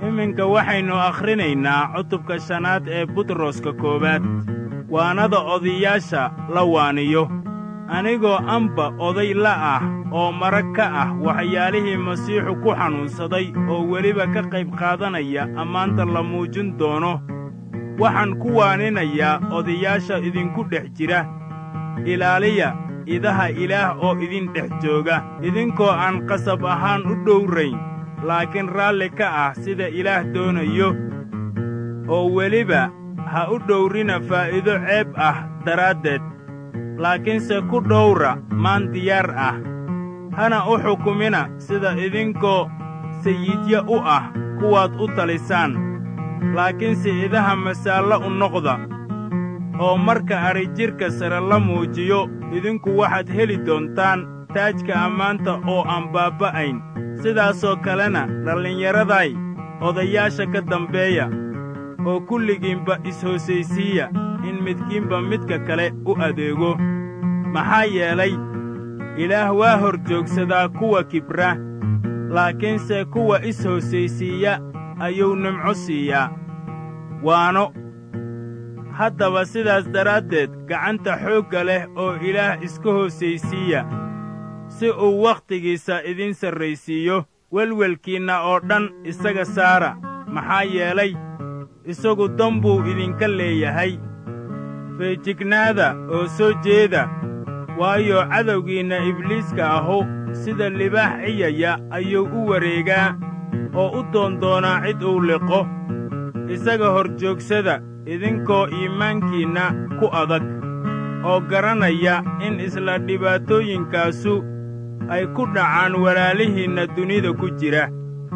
iminka waxaynu akhrinaynaa cutubka shanaad ee butroska koowaad waanada odayaasha la waaniyo anigoo amba oday la ah oo marag ka ah waxyaalihii masiixu ku xanuunsaday oo weliba ka qayb qaadanaya ammaanta la muujin doono waxaan ku waaninayaa odayaasha idinku dhex jira ilaaliya idaha ilaah oo idin dhex jooga idinkoo aan qasab ahaan u dhowrayn laakiin raalli ka ah sida ilaah doonayo oo weliba ha u dhowrina faa'iido ceeb ah daraaddeed laakiinse ku dhowra maan diyaar ah hana u xukumina sida idinkoo sayidya u ah kuwaad u talisaan laakiinse idaha masaallo u noqda oo marka adhijidhka sare la muujiyo idinku waxaad heli doontaan taajka ammaanta oo aan baabba'ayn sidaasoo kalena dhallinyaraday odayaasha ka dambeeya oo kulligiinba is-hoosaysiiya in midkiinba midka kale u adeego maxaa yeelay ilaah waa hor joogsadaa kuwa kibra laakiinse kuwa is-hoosaysiiya ayuu nimco siiyaa waano haddaba sidaas daraaddeed gacanta xoogga leh oo ilaah iska hoosaysiiya si uu wakhtigiisa idin sarraysiiyo welwelkiinna oo dhan isaga saara maxaa yeelay isagu dan buu idinka leeyahay feejignaada oo soo jeeda waayo cadowgiinna ibliiska ahu sida libaax ciyaya ayuu u wareegaa oo u doondoonaa cid uu liqo isaga hor joogsada idinkoo iimaankiinna ku adag oo garanaya in isla dhibaatooyinkaasu ay ku dhacaan walaalihiinna dunida ku jira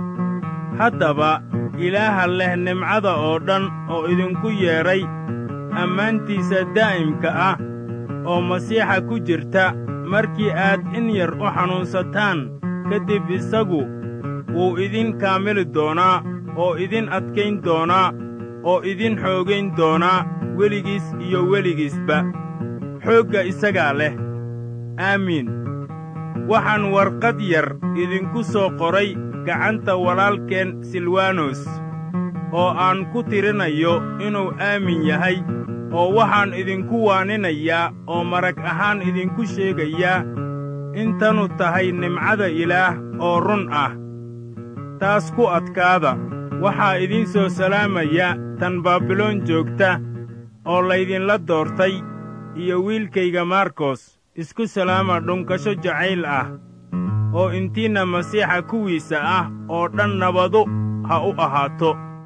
haddaba ilaaha leh nimcada oo dhan oo idinku yeedhay ammaantiisa daa'imka ah oo masiixa ku jirta markii aad in yar u xanuunsataan ka dib isagu wuu idin kaamili doonaa oo idin adkayn doonaa oo idin xoogayn doonaa weligiis iyo weligiisba xoogga isagaa leh aamiin waxaan warqad yar idinku soo qoray gacanta walaalkeen silwanos oo aan ku tirinayo inuu aamin yahay oo waxaan idinku waaninayaa oo marag ahaan idinku sheegayaa in tanu tahay nimcada ilaah oo run ah taas ku adkaada waxaa idiin soo salaamaya tan baabiloon joogta oo laydinla doortay iyo wiilkayga markos isku salaama dhunkasho jacayl ah oo intiinna masiixa kuwiisa ah oo dhan nabadu ha u ahaato